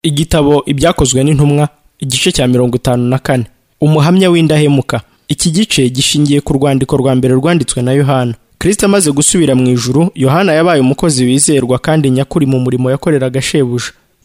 igitabo ibyakozwe n'intumwa igice cya mirongo itanu na kane umuhamya w'indahemuka iki gice gishingiye ku rwandiko rwa mbere rwanditswe na yohana kirisita amaze gusubira mu ijuru yohana yabaye umukozi wizerwa kandi nyakuri mu murimo yakoreraga shebuja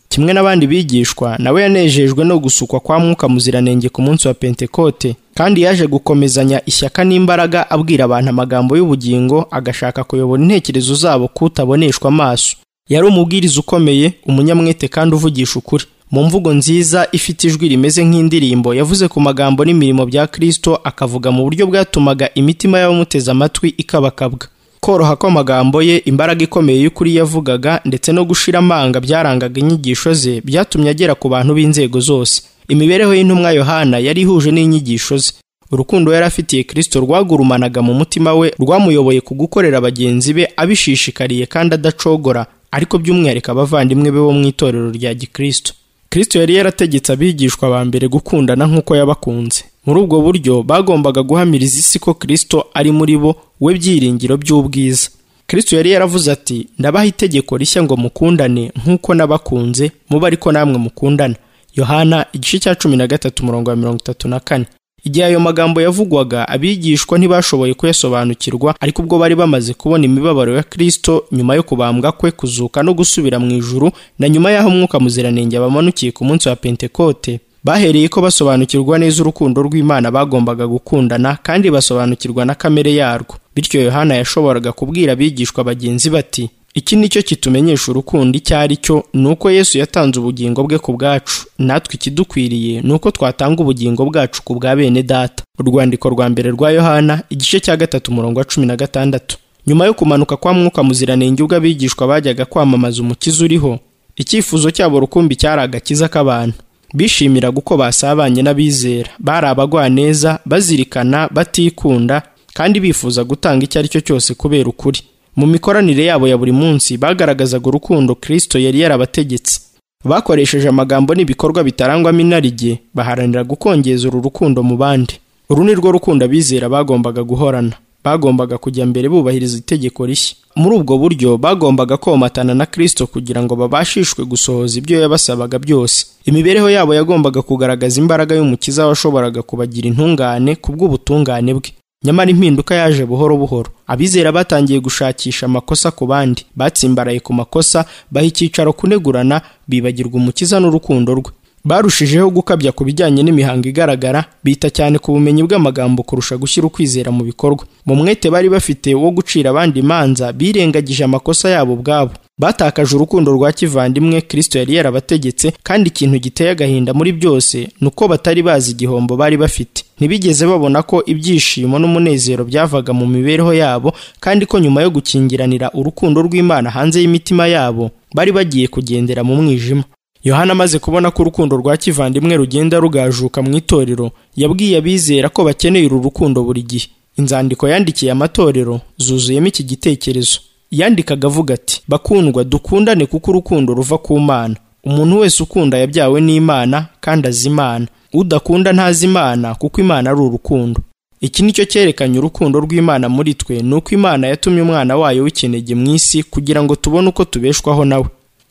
kimwe n'abandi bigishwa nawe yanejejwe no gusukwa kwa mwuka muziranenge ku munsi wa pentekote kandi yaje gukomezanya ishyaka n'imbaraga abwira abantu amagambo y'ubugingo agashaka kuyobora intekerezo zabo kutaboneshwa amaso yari umubwiriza ukomeye umunyamwete kandi uvugisha ukuri mu mvugo nziza ifite ijwi rimeze nk'indirimbo yavuze ku magambo n'imirimo bya Kristo akavuga mu buryo bwatumaga imitima y'abamuteze amatwi ikabakabwa koroha kw'amagambo ye imbaraga ikomeye y'ukuri yavugaga ndetse no gushira amanga byarangaga inyigisho ze byatumye agera ku bantu b'inzego zose imibereho y'intumwa yohana yari ihuje n'inyigisho ze urukundo yari afitiye kristo rwagurumanaga mu mutima we rwamuyoboye ku gukorera bagenzi be abishishikariye kandi adacogora ariko by'umwihariko abavandimwe be bo mu itorero rya gikristo kristo yari yarategetse abigishwa ba mbere gukundana nk'uko yabakunze muri ubwo buryo bagombaga guhamiriza isi ko kristo ari muri bo we byiringiro by'ubwiza kristo yari yaravuze ati ndabaha itegeko rishya ngo mukundane nk'uko nabakunze mube ariko namwe mukundana yohana igice cya cumi na gatatu umurongo wa mirongo itatu na kane igihe ayo magambo yavugwaga abigishwa ntibashoboye kuyasobanukirwa ariko ubwo bari bamaze kubona imibabaro ya Kristo nyuma yo kubambwa kwe kuzuka no gusubira mu ijuru na nyuma y'aho umwuka muziranenge bamanukiye ku munsi wa pentekote bahereye ko basobanukirwa neza urukundo rw'imana bagombaga gukundana kandi basobanukirwa na kamere yarwo bityo yohana yashoboraga kubwira abigishwa bagenzi bati iki ni cyo kitumenyesha urukundo icyo ari cyo ni uko yesu yatanze ubugingo bwe ku bwacu natwe ikidukwiriye ni uko twatanga ubugingo bwacu ku bwa bene data urwandiko rwa mbere rwa yohana igice cya gatatu umurongo wa cumi na gatandatu nyuma yo kumanuka kwa mwuka muziranenge ubwo abigishwa bajyaga kwamamaza umukiza uriho icyifuzo cyabo rukumbi cyari agakiza k'abantu bishimiraga uko basabanye n'abizera bari abagwaneza bazirikana batikunda kandi bifuza gutanga icyo ari cyo cyose kubera ukuri mu mikoranire yabo ya buri munsi bagaragazaga urukundo Kristo yari yarabategetse bakoresheje amagambo n'ibikorwa bitarangwamo inarijye baharanira gukongeza uru rukundo mu bandi uru ni rwo rukundo abizera bagombaga guhorana bagombaga kujya mbere bubahiriza itegeko rishya muri ubwo buryo bagombaga komatana na Kristo kugira ngo babashishwe gusohoza ibyo yabasabaga byose imibereho yabo yagombaga kugaragaza imbaraga y'umukiza washoboraga kubagira intungane kubw'ubutungane bwe nyamara impinduka yaje buhoro buhoro abizera batangiye gushakisha amakosa ku bandi batsimbaraye ku makosa baha icyicaro kunegurana bibagirwa umukiza n'urukundo rwe barushijeho gukabya ku bijyanye n'imihango igaragara bita cyane ku bumenyi bw'amagambo kurusha gushyira ukwizera mu bikorwa mu mwete bari bafite wo gucira abandi imanza birengagije amakosa yabo ubwabo batakaje urukundo rwa kivandimwe kristo yari yarabategetse kandi ikintu giteye agahinda muri byose ni uko batari bazi igihombo bari bafite ntibigeze babona ko ibyishimo n'umunezero byavaga mu mibereho yabo kandi ko nyuma yo gukingiranira urukundo rw'imana hanze y'imitima yabo bari bagiye kugendera mu mwijima yohana amaze kubona ko urukundo rwa kivandimwe rugenda rugajuka mu itorero yabwiye abizera ko bakeneye uru rukundo buri gihe inzandiko yandikiye amatorero zuzuyemo iki gitekerezo yandikaga avuga ati bakundwa dukundane kuko urukundo ruva ku mana umuntu wese ukunda yabyawe n'imana kandi azi imana udakunda ntazi imana kuko imana ari urukundo iki ni cyo cyerekanye urukundo rw'imana muri twe ni uko imana yatumye umwana wayo w'ikinege mu isi kugira ngo tubone uko tubeshwaho nawe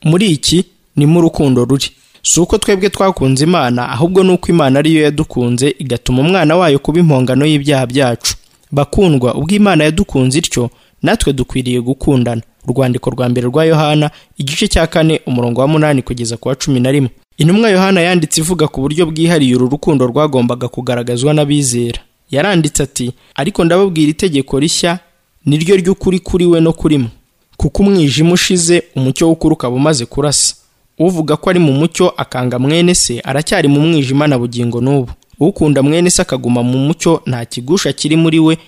muri iki ni mu rukundo ruri si uko twebwe twakunze imana ahubwo ni uko imana ariyo yadukunze igatuma umwana wayo kuba impongano y'ibyaha byacu bakundwa ubwo imana yadukunze ityo natwe dukwiriye gukundana urwandiko rwa mbere rwa yohana igice cya kane umurongo wa munani kugeza ku wa cumi na rimwe intumwa yohana yanditse ivuga ku buryo bwihariye uru rukundo rwagombaga kugaragazwa n'abizera yaranditse ati ariko ndababwira itegeko rishya niryo ry'ukuri kuri we no kuri mwe kuko umwijima ushize umucyo w'ukuri ukaba umaze kurasa uvuga ko ari mu mucyo akanga mwene se aracyari mu mwijima na bugingo n'ubu ukunda mwene se akaguma mu mucyo nta kigusha kiri muri we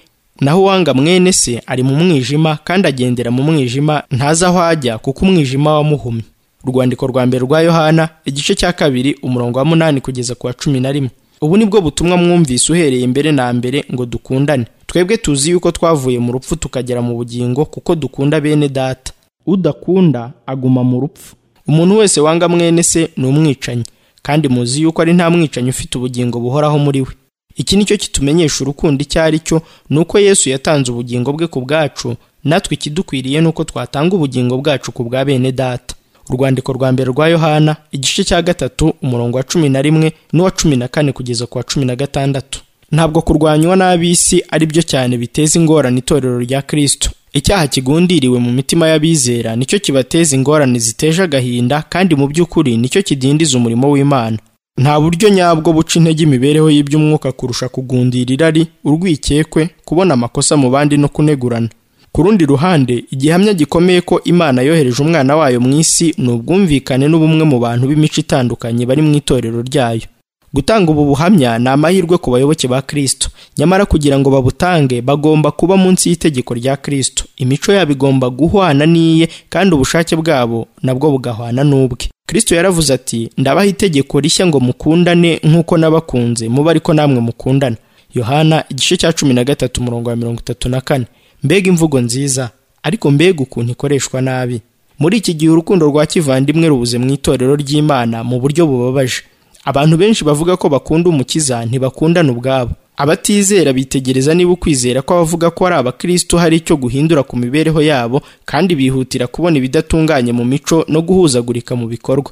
naho uwanga mwene se ari mu mwijima kandi agendera mu mwijima ntazi aho ajya kuko umwijima wamuhumye urwandiko rwa mbere rwa yohana igice cya kabiri umurongo wa munani kugeza ku wa cumi na rimwe ubu ni bwo butumwa mwumvise uhereye mbere na mbere ngo dukundane twebwe tuzi yuko twavuye mu rupfu tukagera mu bugingo kuko dukunda bene data udakunda aguma mu rupfu umuntu wese wanga mwene se ni umwicanyi kandi muzi yuko ari nta mwicanyi ufite ubugingo buhoraho muri we iki ni cyo kitumenyesha urukundo icyo ari cyo ni uko yesu yatanze ubugingo bwe ku bwacu natwe ikidukwiriye ni uko twatanga ubugingo bwacu ku bwa bene data urwandiko rwa mbere rwa yohana igice cya gatatu umurongo wa cumi na rimwe n'uwa cumi na kane kugeza ku wa cumi na gatandatu ntabwo kurwanywa n'ab'isi ari byo cyane biteza ingorane itorero rya kirisito icyaha kigundiriwe mu mitima y'abizera nicyo kibateza ingorane ziteje agahinda kandi mu by'ukuri nicyo kidindiza umurimo w'imana nta buryo nyabwo buca intege imibereho y'iby'umwuka kurusha kugundira irari urwikekwe kubona amakosa mu bandi no kunegurana ku rundi ruhande igihamya gikomeye ko imana yohereje umwana wayo mu isi ni ubwumvikane n'ubumwe mu bantu b'imico itandukanye bari mu itorero ryayo gutanga ubu buhamya ni amahirwe ku bayoboke ba kristo nyamara kugira ngo babutange bagomba kuba munsi y'itegeko rya kristo imico yabo igomba guhwana n'iye kandi ubushake bwabo nabwo bugahwana n'ubwe kristo yaravuze ati ndabaha itegeko rishya ngo mukundane nk'uko nabakunze mube ariko namwe mukundana yohana igice cya cumi na gatatu umurongo wa mirongo itatu na kane mbega imvugo nziza ariko mbega ukuntu ikoreshwa nabi muri iki gihe urukundo rwa kivandimwe rubuze mu itorero ry'imana mu buryo bubabaje abantu benshi bavuga ko bakunda umukiza ntibakundana ubwabo abatizera bitegereza niba ukwizera kw'abavuga ko ari abakristo hari icyo guhindura ku mibereho yabo kandi bihutira kubona ibidatunganye mu mico no guhuzagurika mu bikorwa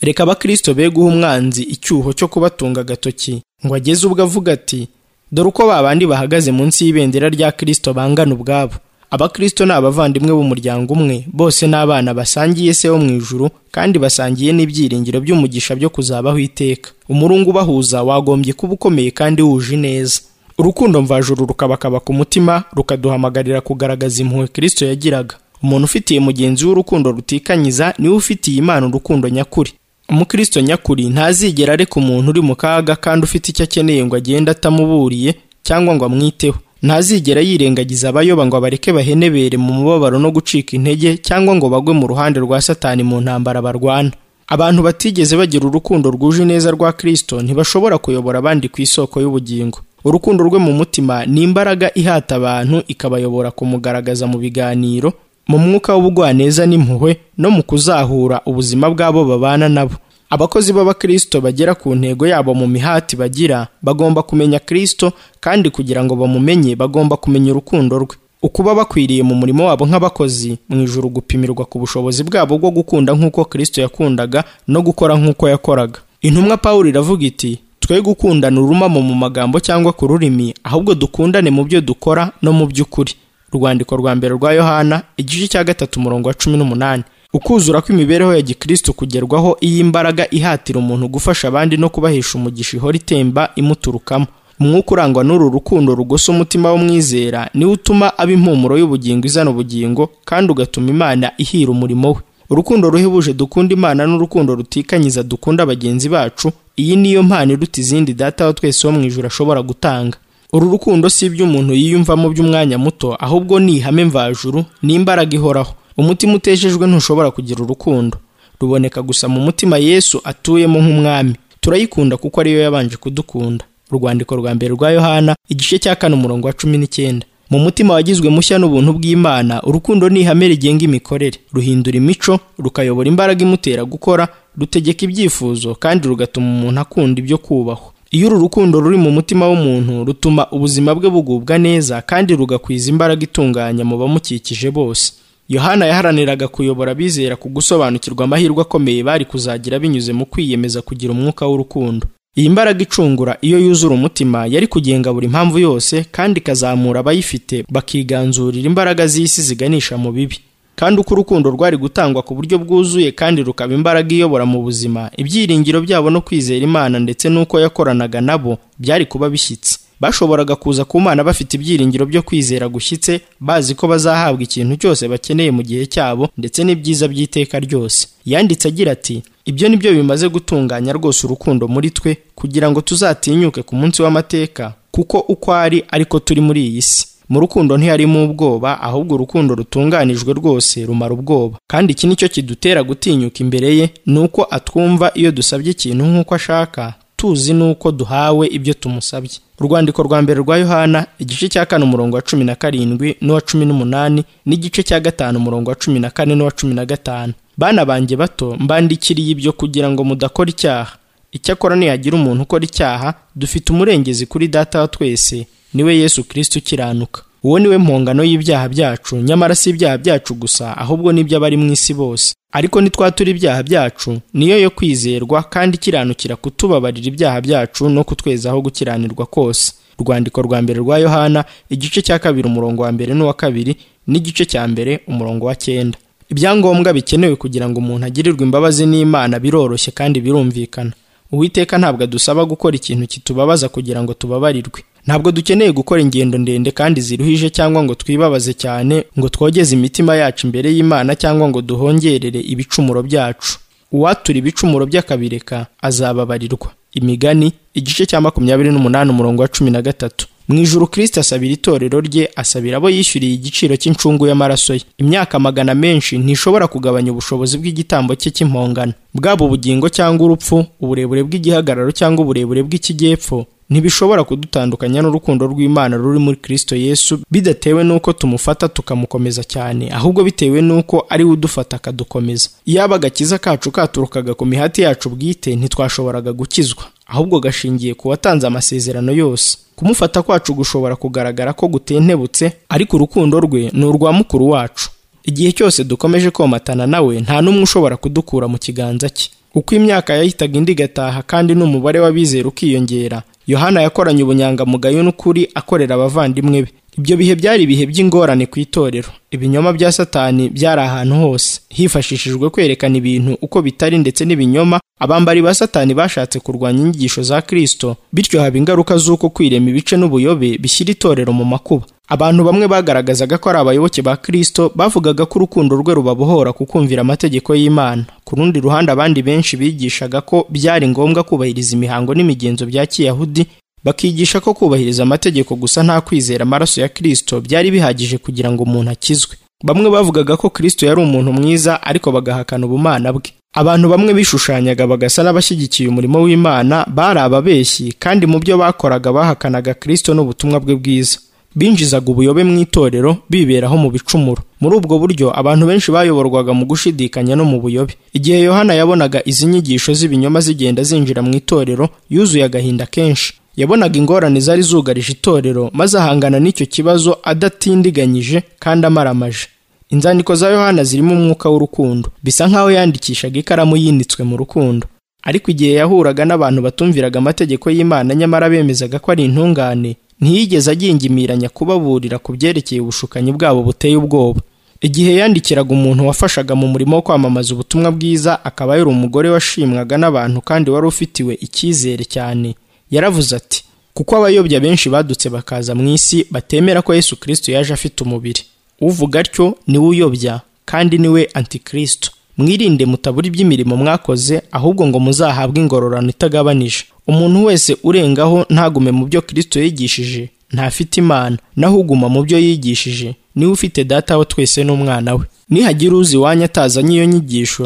reka abakristo be guha umwanzi icyuho cyo kubatunga agatoki ngo ageze ubwo avuga ati dore uko ba bandi bahagaze munsi y'ibendera rya kirisito bangana ubwabo abakristo ni abavandimwe b'umuryango umwe bose ni abana basangiye se wo mu ijuru kandi basangiye n'ibyiringiro by'umugisha byo kuzabaho iteka umurungu ubahuza wagombye kuba ukomeye kandi wuje ineza urukundo mvajuru rukabakaba ku mutima rukaduhamagarira kugaragaza impuhwe kirisito yagiraga umuntu ufitiye mugenzi we urukundo rutikanyiza niwe ufitiye imana urukundo nyakuri umukristo nyakuri ntazigera areka umuntu uri mu kaga kandi ufite icyo akeneye ngo agende atamuburiye cyangwa ngo amwiteho ntazigera yirengagiza abayoba ngo abareke bahenebere mu mubabaro no gucika intege cyangwa ngo bagwe mu ruhande rwa satani mu ntambara barwana abantu batigeze bagira urukundo rwuje neza rwa kristo ntibashobora kuyobora abandi ku isoko y'ubugingo urukundo rwe mu mutima ni imbaraga ihata abantu ikabayobora kumugaragaza mu biganiro mu mwuka w'ubugwaneza n'impuhwe no mu kuzahura ubuzima bw'abo babana nabo abakozi b'abakristo bagera ku ntego yabo mu mihati bagira bagomba kumenya kristo kandi kugira ngo bamumenye bagomba kumenya urukundo rwe ukuba bakwiriye mu murimo wabo nk'abakozi mu ijuru gupimirwa ku bushobozi bwabo bwo gukunda nk'uko kristo yakundaga no gukora nk'uko yakoraga intumwa pawulo iravuga iti twe gukundana urumamo mu magambo cyangwa ku rurimi ahubwo dukundane mu byo dukora no mu by'ukuri urwandiko rwa mbere rwa yohana igice cya gatatu umurongo wa cumi n'umunani ukuzura kw'imibereho ya gikristo kugerwaho iyo imbaraga ihatira umuntu gufasha abandi no kubahesha umugisha ihora itemba imuturukamo umwuka urangwa n'uru rukundo rugosa umutima w'umwizera niwo utuma aba impumuro y'ubugingo izana ubugingo kandi ugatuma imana ihira umurimo we urukundo ruhebuje dukunda imana n'urukundo rutikanyiza dukunda bagenzi bacu iyi niyo mpano iruta izindi data wa twese wo mu ijuru ashobora gutanga uru rukundo si iby'umuntu yiyumvamo by'umwanya muto ahubwo ni ihame mvajuru ni imbaraga ihoraho umutima uteshejwe ntushobora kugira urukundo ruboneka gusa mu mutima yesu atuyemo nk'umwami turayikunda kuko ariyo yabanje kudukunda urwandiko rwa mbere rwa yohana igice cya kane umurongo wa cumi n'icyenda mu mutima wagizwe mushya n'ubuntu bw'imana urukundo ni ihame rigenga imikorere ruhindura imico rukayobora imbaraga imutera gukora rutegeka ibyifuzo kandi rugatuma umuntu akunda ibyo kubahwa iyo uru rukundo ruri mu mutima w'umuntu rutuma ubuzima bwe bugubwa neza kandi rugakwiza imbaraga itunganya mu bamukikije bose yohana yaharaniraga kuyobora abizera ku gusobanukirwa amahirwe akomeye bari kuzagira binyuze mu kwiyemeza kugira umwuka w'urukundo iyi mbaraga icungura iyo yuzura umutima yari kugenga buri mpamvu yose kandi ikazamura abayifite bakiganzurira imbaraga z'isi ziganisha mu bibi kandi uko urukundo rwari gutangwa ku buryo bwuzuye kandi rukaba imbaraga iyobora mu buzima ibyiringiro byabo no kwizera imana ndetse n'uko yakoranaga nabo byari kuba bishyitse bashoboraga kuza ku mana bafite ibyiringiro byo kwizera gushyitse bazi ko bazahabwa ikintu cyose bakeneye mu gihe cyabo ndetse n'ibyiza by'iteka ryose yanditse agira ati ibyo ni byo bimaze gutunganya rwose urukundo muri twe kugira ngo tuzatinyuke ku munsi w'amateka kuko uko ari ariko turi muri iyi si mu rukundo ntiharimo ubwoba ahubwo urukundo rutunganijwe rwose rumara ubwoba kandi iki nicyo kidutera gutinyuka imbere ye ni uko atwumva iyo dusabye ikintu nk'uko ashaka tuzi n'uko duhawe ibyo tumusabye urwandiko rwa mbere rwa yohana igice cya kane umurongo wa cumi na karindwi n'uwa cumi n'umunani n'igice cya gatanu umurongo wa cumi na kane n'uwa cumi na gatanu bana banjye bato mbandikiriye ibyo kugira ngo mudakora icyaha icyakora nihagira umuntu ukora icyaha dufite umurengezi kuri data wa twese niwe yesu kirisiti ukiranuka uwo ni we mpongano y'ibyaha byacu nyamara si ibyaha byacu gusa ahubwo n'ibyo abari mu isi bose ariko ntitwatura ibyaha byacu niyo yo kwizerwa kandi ikiranukira kutubabarira ibyaha byacu no kutwezaho gukiranirwa kose urwandiko rwa mbere rwa yohana igice cya kabiri umurongo wa mbere n'uwa kabiri n'igice cya mbere umurongo wa cyenda ibyangombwa bikenewe kugira ngo umuntu agirirwe imbabazi n'imana biroroshye kandi birumvikana uwiteka ntabwo adusaba gukora ikintu kitubabaza kugira ngo tubabarirwe ntabwo dukeneye gukora ingendo ndende kandi ziruhije cyangwa ngo twibabaze cyane ngo twogeze imitima yacu imbere y'imana cyangwa ngo duhongerere ibicumuro byacu uwatura ibicumuro by'akabireka azababarirwa imigani igice cya makumyabiri n'umunani umurongo wa cumi na gatatu mu ijuru kirisita asabira itorero rye asabira abo yishyuriye igiciro cy'incungu y'amaraso ye imyaka magana menshi ntishobora kugabanya ubushobozi bw'igitambo cye cy'impongano bwaba ubugingo cyangwa urupfu uburebure bw'igihagararo cyangwa uburebure bw'ikijyepfo ntibishobora kudutandukanya n'urukundo rw'imana ruri muri kirisito yesu bidatewe n'uko tumufata tukamukomeza cyane ahubwo bitewe n'uko ari we udufata akadukomeza iyaba agakiza kacu katurukaga ku mihati yacu bwite ntitwashoboraga gukizwa ahubwo gashingiye ku watanze amasezerano yose kumufata kwacu gushobora kugaragara ko gutentebutse ariko urukundo rwe ni urwa mukuru wacu igihe cyose dukomeje komatana nawe nta n'umwe ushobora kudukura mu kiganza cye uko imyaka yahitaga indi igataha kandi n'umubare w'abizera ukiyongera yohana yakoranye ubunyangamugayo n'ukuri akorera abavandimwe be ibyo bihe byari ibihe by'ingorane ku itorero ibinyoma bya satani byari ahantu hose hifashishijwe kwerekana ibintu uko bitari ndetse n'ibinyoma abambari ba satani bashatse kurwanya inyigisho za kirisito bityo haba ingaruka z'uko kwirema ibice n'ubuyobe bishyira itorero mu makuba abantu bamwe bagaragazaga ko ari abayoboke ba Kristo bavugaga ko urukundo rwe rubabohora kukumvira amategeko y'Imana ku rundi ruhande abandi benshi bigishaga ko byari ngombwa kubahiriza imihango n'imigenzo bya kiyahudi bakigisha ko kubahiriza amategeko gusa nta kwizera amaraso ya Kristo byari bihagije kugira ngo umuntu akizwe bamwe bavugaga ko Kristo yari umuntu mwiza ariko bagahakana ubumana bwe abantu bamwe bishushanyaga bagasa n'abashyigikiye umurimo w'Imana bari ababeshyi kandi mu byo bakoraga bahakanaga Kristo n'ubutumwa bwe bwiza binjizaga ubuyobe mu itorero biberaho mu bicumuro muri ubwo buryo abantu benshi bayoborwaga mu gushidikanya no mu buyobe igihe yohana yabonaga izi nyigisho z'ibinyoma zigenda zinjira mu itorero yuzuye agahinda kenshi yabonaga ingorane zari zugarije itorero maze ahangana n'icyo kibazo adatindiganyije kandi amaramaje inzandiko za yohana zirimo umwuka w'urukundo bisa nk'aho yandikishaga ikaramu yinitswe mu rukundo ariko igihe yahuraga n'abantu batumviraga amategeko y'imana nyamara bemezaga ko ari intungane ntiyigeze agingimiranya kubaburira ku byerekeye ubushukanyi bwabo buteye ubwoba igihe yandikiraga umuntu wafashaga mu murimo wo kwamamaza ubutumwa bwiza akaba yari umugore washimwaga n'abantu kandi wari ufitiwe icyizere cyane yaravuze ati kuko abayobya benshi badutse bakaza mu isi batemera ko yesu kirisito yaje afite umubiri uvuga atyo niwe uyobya kandi niwe antikristo mwirinde mutabura iby'imirimo mwakoze ahubwo ngo muzahabwe ingororano itagabanije umuntu wese urengaho ntagume mu byo kirisito yigishije ntafite imana naho uguma mu byo yigishije niwe ufite data wa twese n'umwana we nihagira uzi iwanyu atazanye iyo nyigisho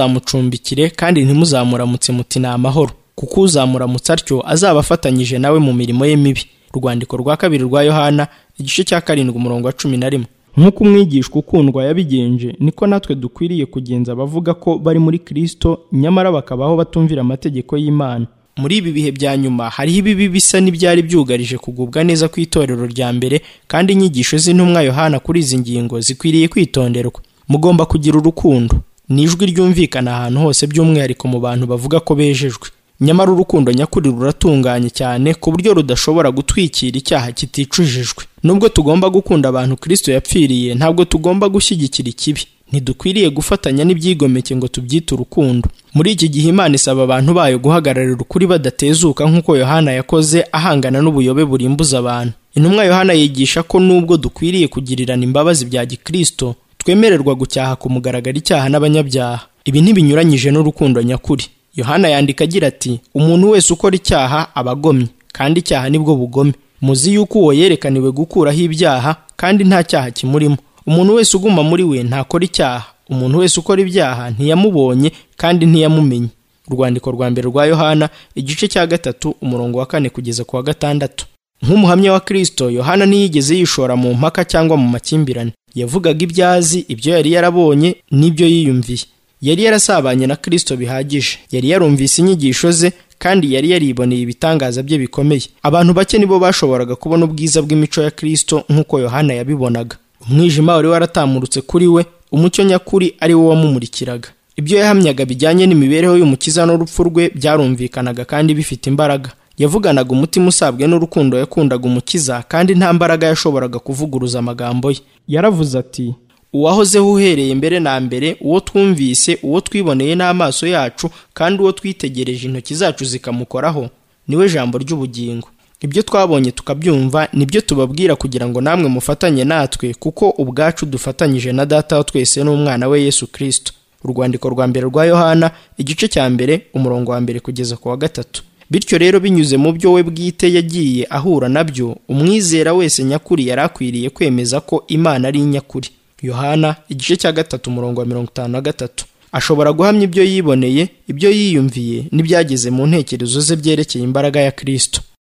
ntimuzamucumbikire kandi ntimuzamuramutse muti ni amahoro kuko uzamuramutse atyo azaba afatanyije nawe mu mirimo ye mibi urwandiko rwa kabiri rwa yohana igice cya karindwi umurongo wa cumi na rimwe nk'uko umwigishwa ukundwa yabigenje niko natwe dukwiriye kugenza abavuga ko bari muri kirisito nyamara bakabaho batumvira amategeko y'imana muri ibi bihe bya nyuma hariho ibibi bisa n'ibyari byugarije kugubwa neza ku itorero rya mbere kandi inyigisho z'intumwa yohana kuri izi ngingo zikwiriye kwitonderwa mugomba kugira urukundo ni ijwi ryumvikana ahantu hose by'umwihariko mu bantu bavuga ko bejejwe nyamara urukundo nyakuri ruratunganye cyane ku buryo rudashobora gutwikira icyaha kiticujijwe nubwo tugomba gukunda abantu kirisito yapfiriye ntabwo tugomba gushyigikira ikibi ntidukwiriye gufatanya n'ibyigomeke ngo tubyite urukundo muri iki gihe imana isaba abantu bayo guhagararira ukuri badatezuka nk'uko yohana yakoze ahangana n'ubuyobe burimbuza abantu intumwa yohana yigisha ko nubwo dukwiriye kugirirana imbabazi bya gikirisito twemererwa gucyaha ku mugaragaro icyaha n'abanyabyaha ibi ntibinyuranyije n'urukundo nyakuri yohana yandika agira ati umuntu wese ukora icyaha aba agomye kandi icyaha nibwo bugome muzi yuko uwo yerekaniwe gukuraho ibyaha kandi nta cyaha kimurimo umuntu wese uguma muri we ntakora icyaha umuntu wese ukora ibyaha ntiyamubonye kandi ntiyamumenye urwandiko rwa mbere rwa yohana igice cya gatatu umurongo wa kane kugeza ku wa gatandatu nk'umuhamya wa kirisito yohana ntiyigeze yishora mu mpaka cyangwa mu makimbirane yavugaga ibyo azi ibyo yari yarabonye n'ibyo yiyumviye yari yarasabanye na Kristo bihagije yari yarumvise inyigisho ze kandi yari yariboneye ibitangaza bye bikomeye abantu bake nibo bashoboraga kubona ubwiza bw'imico ya Kristo nk'uko Yohana yabibonaga umwijima wari waratamurutse kuri we umucyo nyakuri ari wo wamumurikiraga ibyo yahamyaga bijyanye n'imibereho y'umukiza n'urupfu rwe byarumvikanaga kandi bifite imbaraga yavuganaga umutima usabwe n'urukundo yakundaga umukiza kandi nta mbaraga yashoboraga kuvuguruza amagambo ye yaravuze ati uwahozeho uhereye mbere na mbere uwo twumvise uwo twiboneye n'amaso yacu kandi uwo twitegereje intoki zacu zikamukoraho niwe jambo ry'ubugingo ibyo twabonye tukabyumva nibyo tubabwira kugira ngo namwe mufatanye natwe kuko ubwacu dufatanyije na data wa twese n'umwana we yesu kirisito urwandiko rwa mbere rwa yohana igice cya mbere umurongo wa mbere kugeza ku wa gatatu bityo rero binyuze mu byo we bwite yagiye ahura nabyo umwizera wese nyakuri yari akwiriye kwemeza ko imana ari nyakuri yohana igice cya gatatu umurongo wa mirongo itanu na gatatu ashobora guhamya ibyo yiboneye ibyo yiyumviye n'ibyageze mu ntekerezo ze byerekeye imbaraga ya kirisito